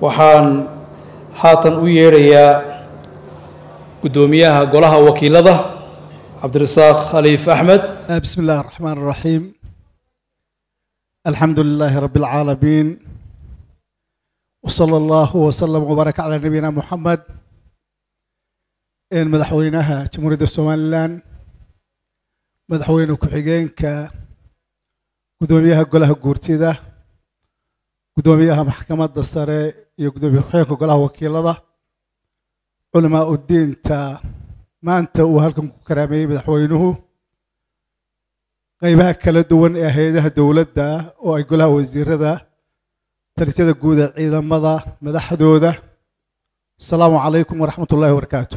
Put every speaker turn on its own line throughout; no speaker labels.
waxaan haatan u yeedhayaa guddoomiyaha golaha wakiilada cabdirasaaq khaliif axmed
بسم الله الرحمن الرحيم الحمد لله رب العالمين وصلى الله وسلم وبارك على نبينا محمد إن مدحوينها جمهورية الصوماليلان مدحوين كحجينك قدوميها قولها قورتيدا قدوميها محكمة السري يقدومي حينك قولها وكيلة علماء الدين تا ما أنت وهلكم كرامي مدحوينه qaybaha kala duwan ee hay-adaha dowladda oo ay golaha wasiirada talisyada guud ee ciidamada madaxdooda asalaamu calaykum waraxmat ullahi wabarakaatu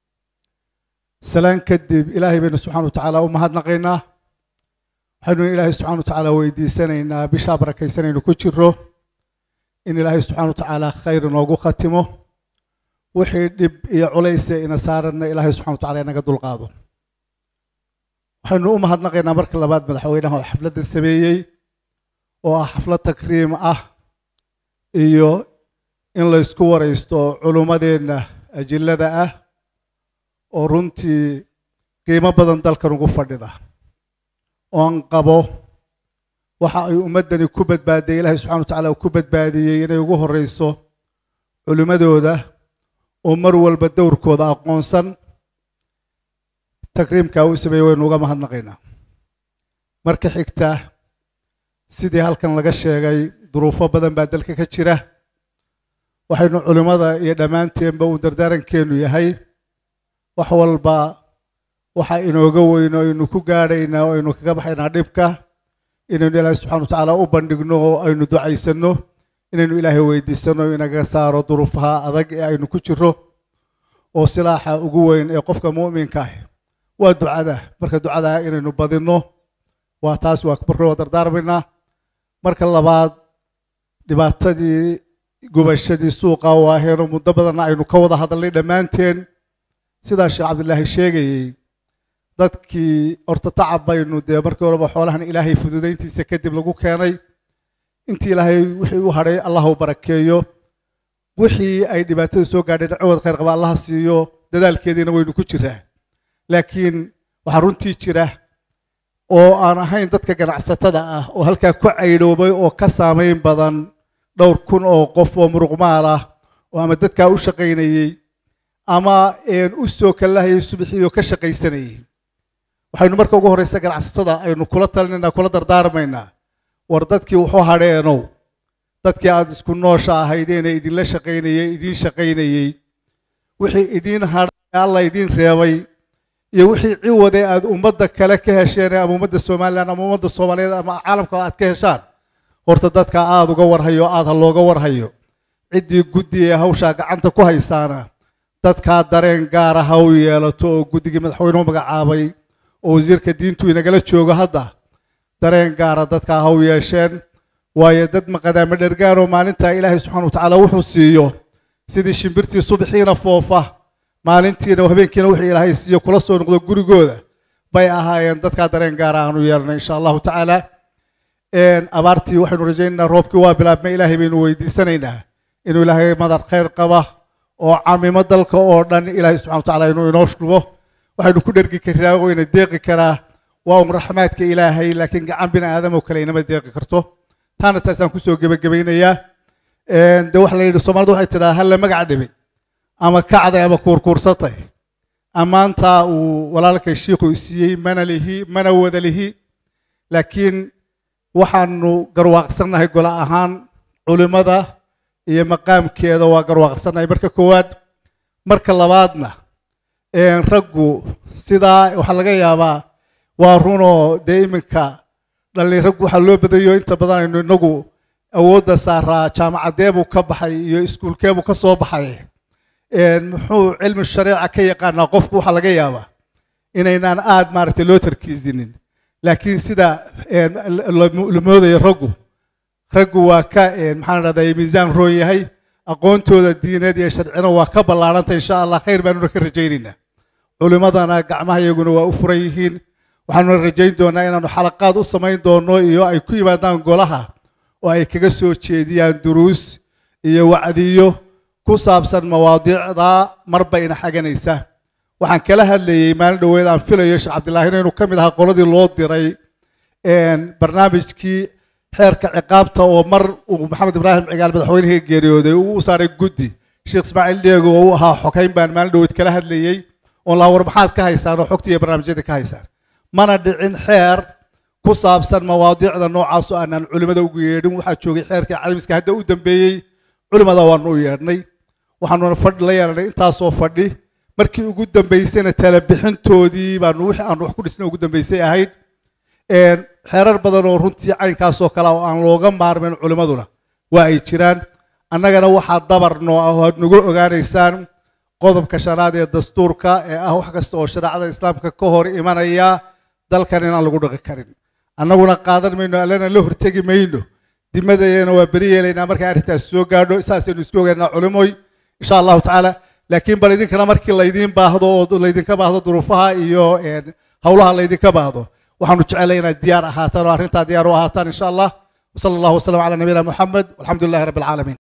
salaan kadib ilaahay baynu subxana wa tacaala u mahadnaqaynaa waxaynu ilaahay subxana wa tacaala weydiisanaynaa bishaa barakaysanaynu ku jiro in ilaahay subxana wa tacaala khayr inoogu khatimo wixii dhib iyo culayse ina saaranna ilaahay subxana wa tacala inaga dulqaado waxaynu u mahadnaqaynaa marka labaad madaxweynaha oo xafladda sameeyey oo ah xaflad takriim ah iyo in la ysku waraysto culummadeenna ajillada ah oo runtii qiimo badan dalkan ugu fadhida oon qabo waxa ay ummaddani ku badbaadiyey ilaahay subxana wa tacaala uu ku badbaadiyey inay ugu horreyso culimmadooda oo mar walba dowrkooda aqoonsan takriimkaa uu sameeyey waynu uga mahadnaqaynaa marka xigta sidii halkan laga sheegay duruufo badan baa dalka ka jira waxaynu culimmada iyo dhammaanteenba uu dardaarankeenu yahay wax walba waxa inooga weyno aynu ku gaadhaynaa oo aynu kaga baxaynaa dhibka inaynu ilaahay subxana wa tacaala u bandhigno oo aynu ducaysanno inaynu ilaahay weydiisanno inaga saaro duruufaha adag ee aynu ku jiro oo silaaxa ugu weyn ee qofka mu'minka ah waa ducada marka ducada inaynu badinno waa taas waa marka waa dardaarmaynaa marka labaad dhibaatadii gubashadii suuqa waaheenoo muddo badanna aynu ka wada hadalnay dhammaanteen sidaa sheekh cabdilaahi sheegayey dadkii horta tacab baynu dee markii horeba xoolahan ilaahay fududayntiisa kadib lagu keenay intii ilaahay wixii u hadhay allah u barakeeyo wixii ay dhibaatada soo gaadheen cawad khayr qaba allaha siiyo dadaalkeediina waynu ku jiraa laakiin waxaa runtii jira oo aan ahayn dadka ganacsatada ah oo halkaa ku caydhoobay oo ka saamayn badan dhowr kun oo qof oo muruqmaal ah oo ama dadkaa u shaqaynayey ama u soo kalahayay subaxiioo ka shaqaysanayey waxaynu marka ugu horreysa ganacsatada aynu kula talinaynaa kula dardaarmaynaa war dadkii wuxuu hadheenow dadkii aada isku noosha ahaydeena idinla shaqaynayey idiin shaqaynayey wixii idiin hadhay alla idiin reebay iyo wixii ciwade aad ummadda kale ka hesheen ama ummadda somalilan ama ummadda soomaaliyeed ama caalamka aad ka heshaan horta dadka aada uga warhayo aada ha looga warhayo ciddii guddi ee hawshaa gacanta ku haysaana dadkaa dareen gaara ha u yeelato oo guddigii madaxweynuhu magacaabay oo wasiirka diintu inagala joogo hadda dareen gaara dadkaa ha u yeesheen waayo dad maqadaama dhergaan oo maalintaa ilaahay subxana wa tacaala wuxuu siiyo sidii shimbirtii subaxiina foofa maalintiina habeenkiina wixii ilaahay siiyo kula soo noqdo gurigooda bay ahaayeen dadkaa dareen gaara aanu yeelnay insha allahu tacaala abaartii waxaynu rajaynaynaa roobkii waa bilaabmay ilaahay baynu weydiisanaynaa inuu ilaahay madar khayr qaba oo camimo dalka oo dhan ilaahay subxana wa tacaala inuu inoo shubo waxaynu ku dhergi karaa wayna deeqi karaa waa un raxmaadka ilaahay laakiin gacan bini aadam oo kale inama deeqi karto taana taasaan kusoo gebagabaynayaa de waxa la yidhi soomaalida waxay tidhaha halla magac dhibay ama kacday ama kuurkuursatay ammaantaa uu walaalkay shiikhu siiyey mana lihi mana wada lihi laakiin waxaanu garwaaqsannahay golo ahaan culimmada iyo maqaamkeeda waa garwaaqsannahay marka koowaad marka labaadna raggu sidaa waxaa laga yaabaa waa runoo dee iminka dhallin raggu waxaa loo badayo inta badan aynu inagu awoodda saaraa jaamacadeebuu ka baxay iyo iskuulkeebuu ka soo baxay muxuu cilmi shareeca ka yaqaanaa qofku waxaa laga yaabaa inaynaan aada maaragtay loo tarkiisinin laakiin sida la moodayo raggu raggu waa ka maxaan dhahdaa miisaan roon yahay aqoontooda diineed iyo sharcina waa ka ballaarhanta insha allah khayr baanuna ka rajaynaynaa culimmadana gacmaha iyaguna waa u furan yihiin waxaanuna rajayn doonaa inaanu xalaqaad u samayn doono iyo ay ku yimaadaan golaha oo ay kaga soo jeediyaan duruus iyo wacdiyo ku saabsan mawaadiicda marba ina xaganaysa waxaan kala hadlayey maalin dhoweed aan filayo sheekh cabdillaahina inuu ka mid ahaa qoladii loo diray barnaamijkii xeerka ciqaabta oo mar uu maxamed ibraahim cigaal madaxweynihii geeriyooday uu u saaray guddi sheekh ismaaciil dheego oo u ahaa xokayn baan maalin dhoweed kala hadlayey oon laa war maxaad ka haysaan oo xogtii iyo barnaamijyadii ka haysaan mana dhicin xeer ku saabsan mawaadiicda noocaas oo aanaan culimmada ugu yeedhin waxaa joogay xeerkii caalamiska hadda u dambeeyey culimmada waanu u yeedhnay waxaanuna fadhi la yeelanay intaasoo fadhi markii ugu dambaysayna tala bixintoodii baanu wixii aanu wax ku dhisnay ugu dambaysay ahayd xeerar badan oo runtii caynkaasoo kale oo aan looga maarmin culimmaduna waa ay jiraan annagana waxaa dabar noo ah oo aad nagu ogaanaysaan qodobka shanaad ee dastuurka ee ah wax kasta oo shareecada islaamka ka hor imanaya dalkan inaan lagu dhaqi karin annaguna qaadan mayno allana la hortegi mayno dimadayana waa beri yeelaynaa markay arrintaas soo gaadho saasaynu isku ogaynaa culimoy insha allahu tacaala laakiin bal idinkana markii laydiin baahdo oo laydinka baahdo duruufaha iyo howlaha laydinka baahdo waxaanu jecelay inaad diyaar ahaataan oo arrintaa diyaar u ahaataan insha allah وصلى الله وسلم على نبينا محمد والحمد لله رب العالمين